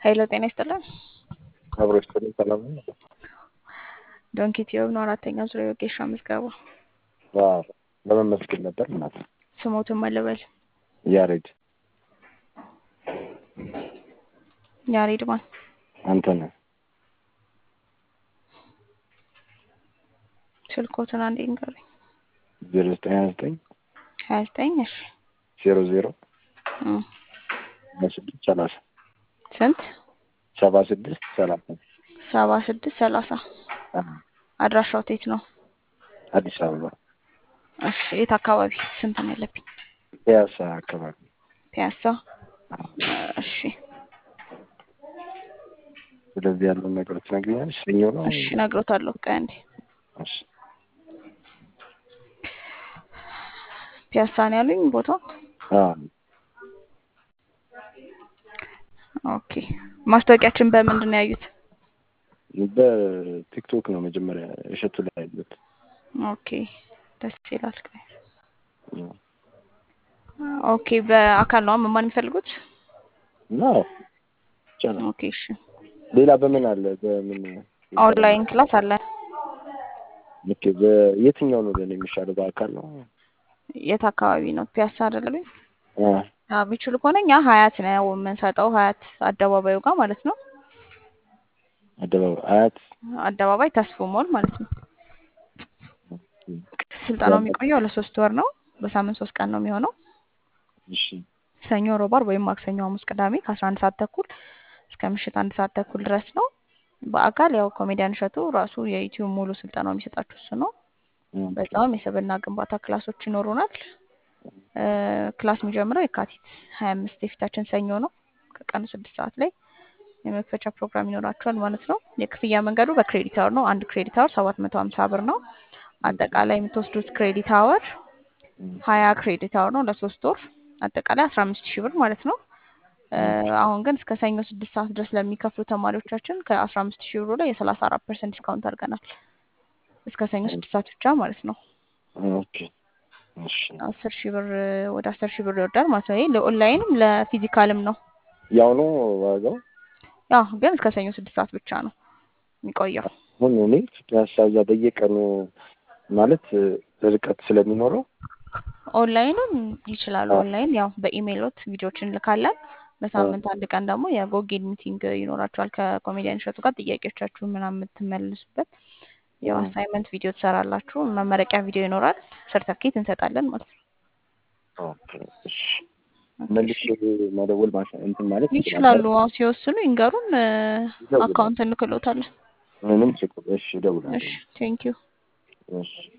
ኃይለ ጤና ይስጥልን። አብሮ ይስጥልኝ። ሰላም ነው? ዶንኪ ቲዩብ ነው አራተኛ ዙሪያ የወጌሻ ምዝገባ። አዎ፣ ለመመስገን ነበር እናት ስሞትን መለበል ያሬድ ያሬድ ማን? አንተ ነህ። ስልኮትን አንዴ ንገሩኝ። ዜሮ ዘጠኝ ሀያ ዘጠኝ ሀያ ዘጠኝ እሺ ዜሮ ዜሮ እም፣ ሀያ ስድስት ሰላሳ ስንት ሰባ ስድስት ሰላሳ ሰባ ስድስት ሰላሳ አዎ፣ አድራሻው የት ነው? አዲስ አበባ እሺ የት አካባቢ? ስንት ነው ያለብኝ? ፒያሳ አካባቢ። ፒያሳ። አዎ። እሺ ስለዚህ ያለውን ነገሮች ትነግሪኛለሽ? ሰኞ ነው። እሺ እነግሮታለሁ። ቆይ አንዴ እሺ ፒያሳ ነው ያሉኝ ቦታው። አዎ፣ ኦኬ ማስታወቂያችን በምንድን ነው ያዩት? በቲክቶክ ነው መጀመሪያ እሸቱ ላይ ያሉት። ኦኬ ደስ ይላል። ቆይ ኦኬ በአካል ነው መማር የሚፈልጉት? እና ይቻላል። ኦኬ እሺ ሌላ በምን አለ? በምን ኦንላይን ክላስ አለ። ኦኬ፣ በየትኛው ነው ለኔ የሚሻለው? በአካል ነው? የት አካባቢ ነው? ፒያሳ አይደለም? አ የሚችሉ ከሆነ እኛ ሀያት ነው የምንሰጠው፣ ሀያት አደባባዩ ጋር ማለት ነው። አደባባይ አያት አደባባይ ተስፎ ሞል ማለት ነው። ስልጠናው የሚቆየው ለሶስት ወር ነው። በሳምንት ሶስት ቀን ነው የሚሆነው። እሺ ሰኞ፣ ሮብ፣ ዓርብ ወይም ማክሰኞ፣ ሐሙስ፣ ቅዳሜ ከአስራ አንድ ሰዓት ተኩል እስከ ምሽት አንድ ሰዓት ተኩል ድረስ ነው። በአካል ያው ኮሜዲያን እሸቱ ራሱ የዩቲዩብ ሙሉ ስልጠናው የሚሰጣችሁ እሱ ነው። በዛውም የስብዕና ግንባታ ክላሶች ይኖሩናል። እ ክላስ የሚጀምረው የካቲት ሀያ አምስት የፊታችን ሰኞ ነው ከቀኑ ስድስት ሰዓት ላይ የመክፈቻ ፕሮግራም ይኖራቸዋል ማለት ነው። የክፍያ መንገዱ በክሬዲት አወር ነው። አንድ ክሬዲት አወር ሰባት መቶ ሀምሳ ብር ነው። አጠቃላይ የምትወስዱት ክሬዲት አወር ሀያ ክሬዲት አወር ነው ለሶስት ወር አጠቃላይ አስራ አምስት ሺህ ብር ማለት ነው። እ አሁን ግን እስከ ሰኞ ስድስት ሰዓት ድረስ ለሚከፍሉ ተማሪዎቻችን ከአስራ አምስት ሺህ ብሩ ላይ የሰላሳ አራት ፐርሰንት ዲስካውንት አድርገናል። እስከ ሰኞ ስድስት ሰዓት ብቻ ማለት ነው። ኦኬ እሺ። አስር ሺህ ብር ወደ አስር ሺህ ብር ይወርዳል ማለት ነው። ይሄ ለኦንላይንም ለፊዚካልም ነው። ያው ነው ዋጋው። ያው ግን እስከ ሰኞ ስድስት ሰዓት ብቻ ነው የሚቆየው። አሁን እኔ ፒያሳ እዛ በየቀኑ ማለት ርቀት ስለሚኖረው ኦንላይንም ይችላሉ። ኦንላይን ያው በኢሜይሎት ቪዲዮዎችን እንልካለን። በሳምንት አንድ ቀን ደግሞ የጎጌል ሚቲንግ ይኖራችኋል ከኮሜዲያን እሸቱ ጋር ጥያቄዎቻችሁን ምናምን የምትመልሱበት ያው አሳይመንት ቪዲዮ ትሰራላችሁ። መመረቂያ ቪዲዮ ይኖራል። ሰርተፍኬት እንሰጣለን ማለት ነው። ኦኬ እሺ። መልሼ መደወል ማሳ እንትን ማለት ይችላሉ። አዎ ሲወስኑ ይንገሩን። አካውንት እንክሎታለን። ምንም ችግር እሺ፣ እደውላለሁ። እሺ ቴንኪዩ። እሺ